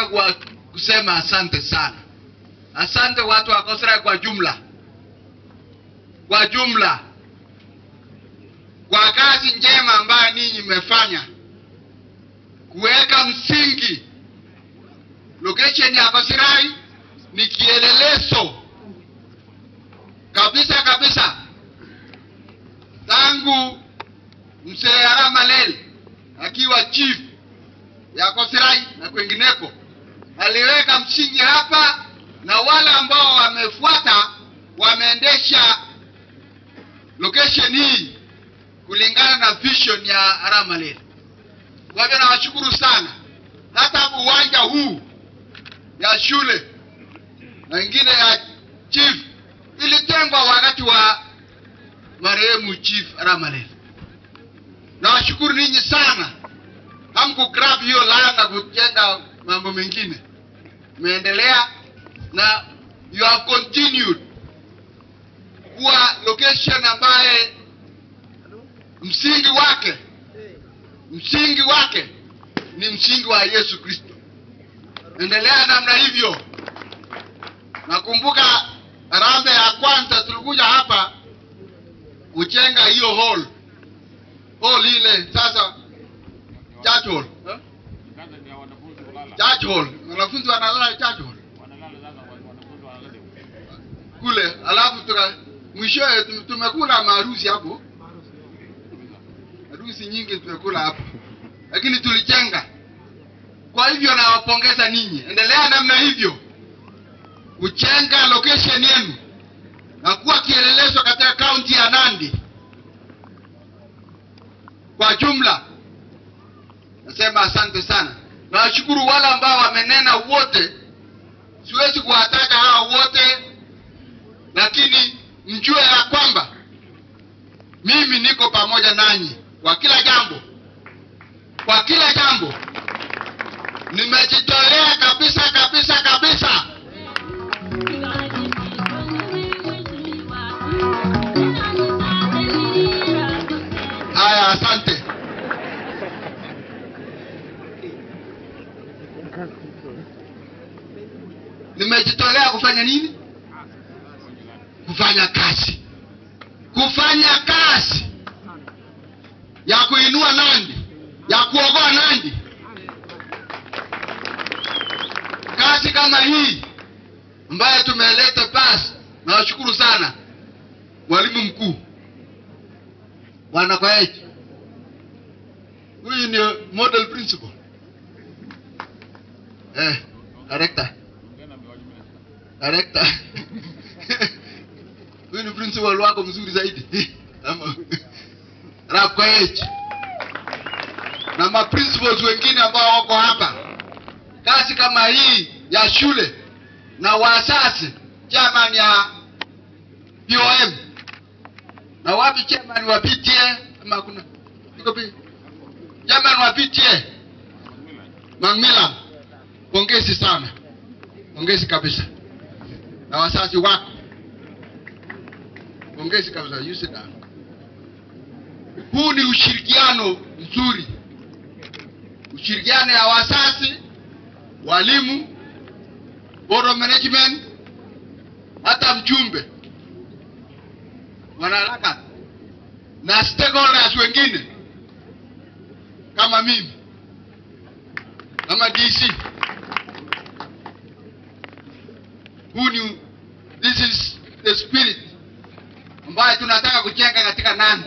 nataka kwa kusema asante sana. Asante watu wa Kosrae kwa jumla, kwa jumla, kwa kazi njema ambayo ninyi mmefanya kuweka msingi. Location ya Kosirai ni kielelezo kabisa kabisa, tangu mzee Aramalel akiwa chief ya Kosirai na kwengineko aliweka msingi hapa, na wale ambao wamefuata wameendesha location hii kulingana na vision ya Aramalel. Kwa hivyo nawashukuru sana. Hata uwanja huu ya shule na ingine ya chief ilitengwa wakati wa marehemu chief Aramalel. Nawashukuru ninyi sana, hamkugrab hiyo land na kujenga mambo mengine, mmeendelea na you have continued kuwa location ambaye msingi wake msingi wake ni msingi wa Yesu Kristo. Endelea namna hivyo. Nakumbuka harambee ya kwanza tulikuja hapa kujenga hiyo hall hall ile sasa church hall eh? church hall wanafunzi wanalala church hall kule, alafu tuka mwishowe tum- tumekula maharusi hapo, harusi nyingi tumekula hapo, lakini tulijenga. Kwa hivyo nawapongeza ninyi, endelea namna hivyo kujenga location yenu na kuwa kielelezo katika kaunti ya Nandi kwa jumla. Nasema asante sana. Nawashukuru wale ambao wamenena wote, siwezi kuwataja hao wote, lakini mjue ya kwamba mimi niko pamoja nanyi kwa kila jambo, kwa kila jambo nimejitolea kabisa kabisa kabisa. Haya, asante. Nimejitolea kufanya nini? Kufanya kazi, kufanya kazi ya kuinua Nandi, ya kuokoa Nandi. Kazi kama hii ambayo tumeleta basi, nawashukuru sana mwalimu mkuu Bwana Kwaeji, huyu ni model principal eh, director director huyu ni principal wako mzuri zaidi Ama- Rap Kwaeji na ma principals wengine ambao wako hapa. Kazi kama hii ya shule na wasasi, chairman ya POM na wapi chairman wa PTA ama kuna iko pi chairman wa PTA Macmillan, pongezi sana, pongezi kabisa, na wasasi wako, pongezi kabisa. You sit down. Huu ni ushirikiano mzuri, ushirikiano ya wasasi, walimu, board of management, hata mjumbe wanaharaka na stakeholders wengine kama mimi kama DC. Huu ni this is the spirit ambayo tunataka kujenga katika Nandi.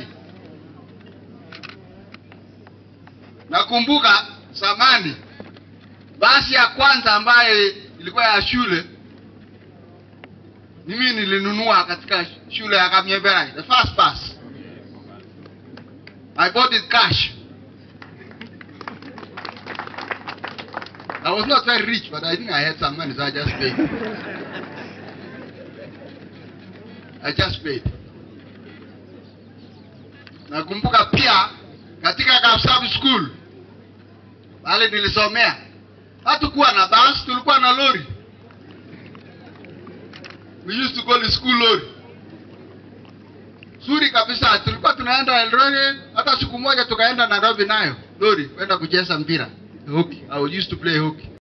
Nakumbuka zamani basi ya kwanza ambayo ilikuwa ya shule mimi nilinunua katika shule ya Kamyeberai, the first bus. I bought it cash. I was not very rich, but I think I had some money, so I just paid. I just paid. Nakumbuka pia katika Kapsab School pale nilisomea, hatukuwa na bus, tulikuwa na lori. We used to call it school lori. Zuri kabisa, tulikuwa tunaenda Eldoret, hata siku moja tukaenda Nairobi nayo lori kwenda kucheza mpira hockey. I used to play hockey.